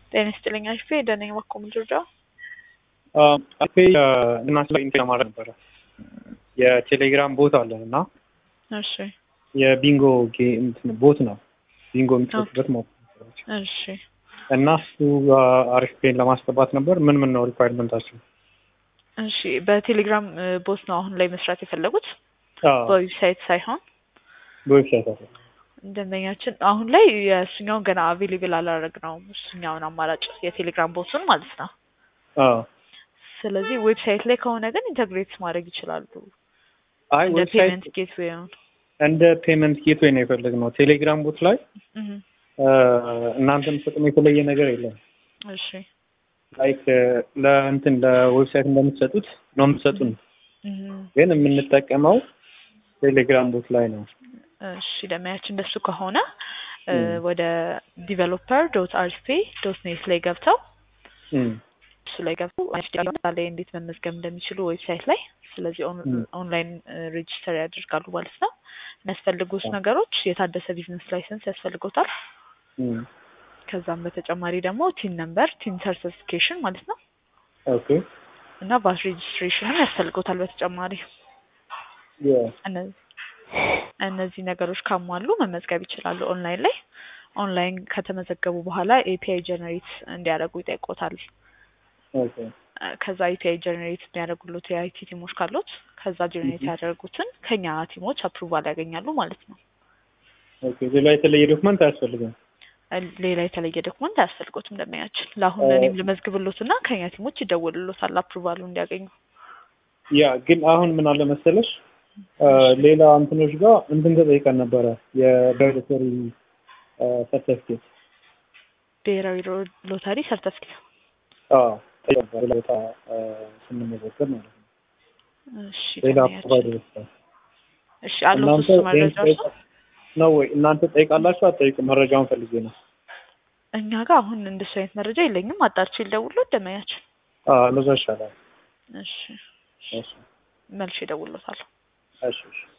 ጤና ይስጥልኝ አሽፌ ደነኝ ባኮ ምድርዳ አፔ እናት ላይ ኢንቴና ማድረግ ነበረ የቴሌግራም ቦት አለን እና እሺ የቢንጎ ጌም ቦት ነው ቢንጎ የሚጫወቱበት ማለት ነው እሺ እና እሱ አሪፍ ፔን ለማስገባት ነበር ምን ምን ነው ሪኳይርመንታቸው እሺ በቴሌግራም ቦት ነው አሁን ላይ መስራት የፈለጉት በዌብሳይት ሳይሆን በዌብሳይት አለ ደንበኛችን አሁን ላይ የእሱኛውን ገና አቬሌብል አላደረግ ነው እሱኛውን አማራጭ የቴሌግራም ቦቱን ማለት ነው ስለዚህ ዌብሳይት ላይ ከሆነ ግን ኢንተግሬት ማድረግ ይችላሉ አይ እንደ ዌብሳይት ፔመንት ጌትዌይን እንደ ፔመንት ጌትዌይ ነው የፈለግነው ቴሌግራም ቦት ላይ እናንተ የምትሰጡን የተለየ ነገር የለም እሺ ላይክ ለእንትን ለዌብሳይት እንደምትሰጡት ነው የምትሰጡን ግን የምንጠቀመው ቴሌግራም ቦት ላይ ነው እሺ ደመያችን እንደሱ ከሆነ ወደ ዲቨሎፐር ዶት አርፒ ዶት ኔት ላይ ገብተው እሱ ላይ ገብተው ላይ እንዴት መመዝገብ እንደሚችሉ ዌብሳይት ላይ ስለዚህ ኦንላይን ሬጅስተር ያደርጋሉ ማለት ነው የሚያስፈልጉት ነገሮች የታደሰ ቢዝነስ ላይሰንስ ያስፈልጎታል ከዛም በተጨማሪ ደግሞ ቲን ነምበር ቲን ሰርቲፊኬሽን ማለት ነው ኦኬ እና ባስ ሬጅስትሬሽንም ያስፈልጎታል በተጨማሪ እነዚህ ነገሮች ካሟሉ መመዝገብ ይችላሉ ኦንላይን ላይ ኦንላይን ከተመዘገቡ በኋላ ኤፒአይ ጀነሬት እንዲያደርጉ ይጠይቆታል ኦኬ ከዛ ኤፒአይ ጀነሬት የሚያደርጉሉት የአይቲ ቲሞች ካሉት ከዛ ጀነሬት ያደረጉትን ከኛ ቲሞች አፕሩቫል ያገኛሉ ማለት ነው ኦኬ ሌላ የተለየ ዶክመንት አያስፈልግም ሌላ የተለየ ዶክመንት አያስፈልጎትም እንደሚያችል ለአሁን እኔም ልመዝግብሎት እና ከኛ ቲሞች ይደውልሎታል አፕሩቫሉ እንዲያገኙ ያ ግን አሁን ምን አለ መሰለሽ ሌላ እንትኖች ጋር እንትን ተጠይቀን ነበረ የሎተሪ ሰርተፊኬት ብሔራዊ ሎተሪ ሰርተፊኬት ቦታ ስንመዘገብ ማለት ነው እሺ ሌላ ደንበኛችን። ፕሮቫይደር ይችላል እሺ አለው እሱ መረጃ እርሶ? ነው ወይ እናንተ ጠይቃላችሁ አትጠይቁ መረጃውን ፈልጌ ነው እኛ ጋር አሁን እንደሱ አይነት መረጃ የለኝም አጣርቼ ልደውልሎት ደመኛችን ለዛ ይሻላል እሺ እሺ መልሼ እደውልሎታለሁ እሺ እሺ